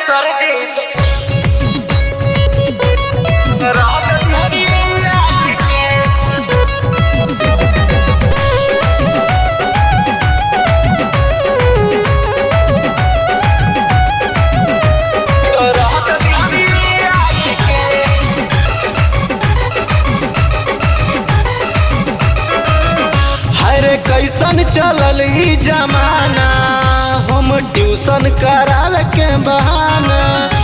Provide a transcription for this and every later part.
सरजीत रात धनिया के रात धनिया के हरे कैसन चलल ई जमाना हम ट्यूशन करावे के बहाना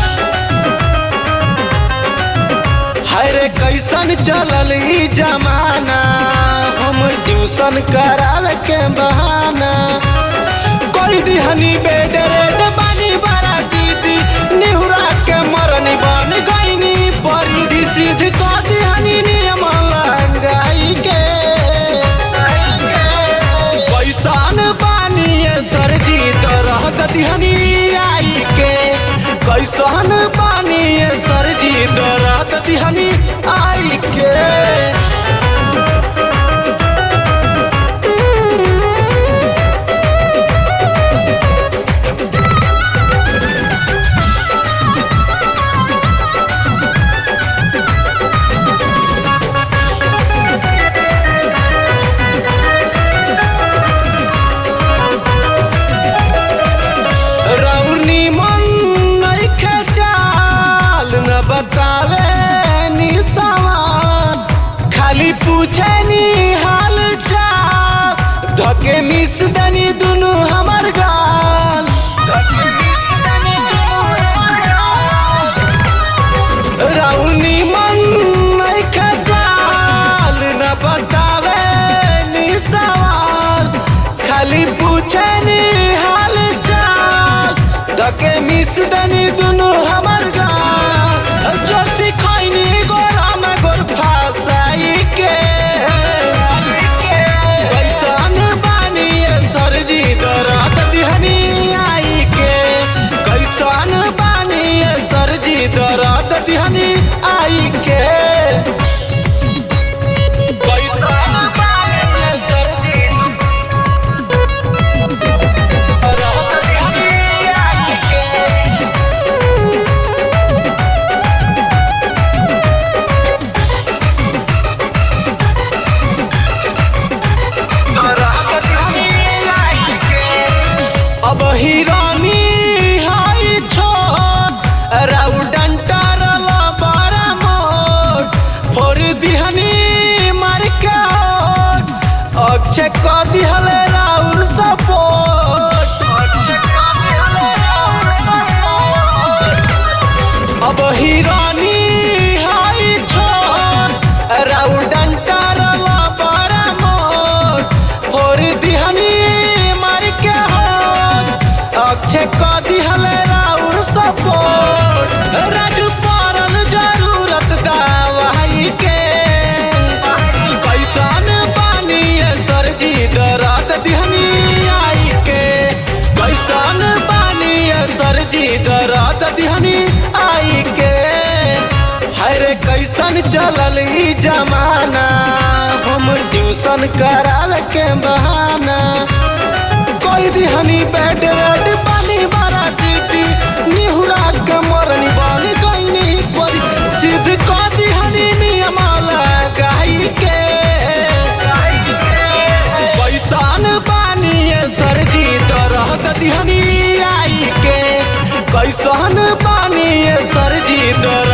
हरे कैसन चलल ई जमाना हम ट्यूशन करावे के बहाना कोई दिहनी बेड रेड बानी बड़ा दीदी निहुरा के मरनी बन गईनी परिधि सीध को दिहनी नियम लंगाई के कैसन बानिए सरजी तरह दिहनी आई के कैसन बानिए सरजी तरह दिहनी आई के रौनी मन नइखे चाल न बतावे नी सवाल खाली पूछे नी हाल चाल धके मिस दनी दुनु हमर गाल धके मिस दनी दुनु हमर गाल। रौनी मन नइखे चाल न बतावे नी सवाल खाली पूछे नी हाल चाल धके मिस दनी दुनु हमर गाल जो सिखैनी गोरा में गोर फासाई के कैसन बानी ये सरजी दरद दिहनी आई के कैसन बानी ये सरजी दरद दिहनी आई के कैसन बानी ये सरजी दरद दिहनी आई के रात धनिया के अब हिरानी हाई छोट राउडंटा रला बारा मोट फोर दिहनी मार के होट अक्षय क दिहले राउर सपोर्ट अब हिरानी हाई छोट राउडंटा रला बारा मोट फोर दिहनी मार के होट अक्षय क दिहले राउर सपोर्ट राजू पड़ल जरूरत दवाई के कैसन बानी ये सरजी दरद दिहनी आई के कैसन बानी ये सरजी दरद दिहनी आई के हरे कैसन चलल ई जमाना हम ट्यूशन करावे के बहाना कोई दिहनी बेड रेड पानी बड़ा दीदी निहुरा के मरनी बन गईनी परी सिद्ध को दिहनी नियम लगाई के कैसन बानी ये सरजी दरद दिहनी आई के कैसन बानी ये सरजी दर